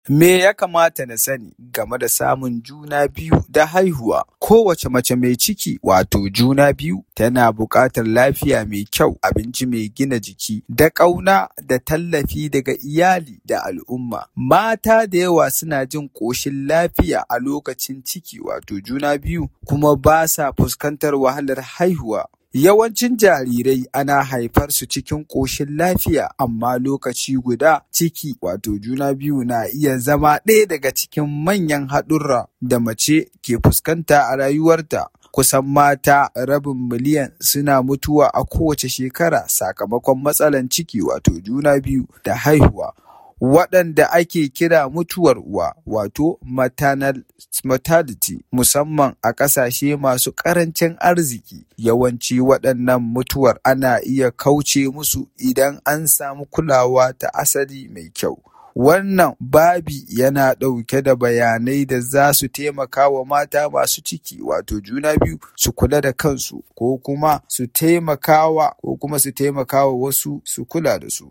Me ya kamata na sani game da samun juna biyu da haihuwa? Kowace mace mai ciki wato juna biyu tana buƙatar lafiya mai kyau, abinci mai gina jiki, da ƙauna da tallafi daga iyali da al'umma. Mata da yawa suna jin ƙoshin lafiya a lokacin ciki wato juna biyu kuma ba sa fuskantar wahalar haihuwa. Yawancin jarirai ana haifar su cikin ƙoshin lafiya amma lokaci guda ciki wato juna biyu na iya zama ɗaya daga cikin manyan haɗurra da mace ke fuskanta a rayuwarta. Kusan mata rabin miliyan suna mutuwa a kowace shekara sakamakon matsalar ciki wato juna biyu da haihuwa. Waɗanda ake kira mutuwar uwa wato maternal mortality musamman a ƙasashe masu ƙarancin arziki. Yawanci waɗannan mutuwar ana iya kauce musu idan an samu kulawa ta asali mai kyau. Wannan babi yana ɗauke da bayanai da za su taimaka wa mata masu ciki wato juna biyu su kula da kansu ko kuma su taimakawa ko kuma su taimakawa wasu su kula da su.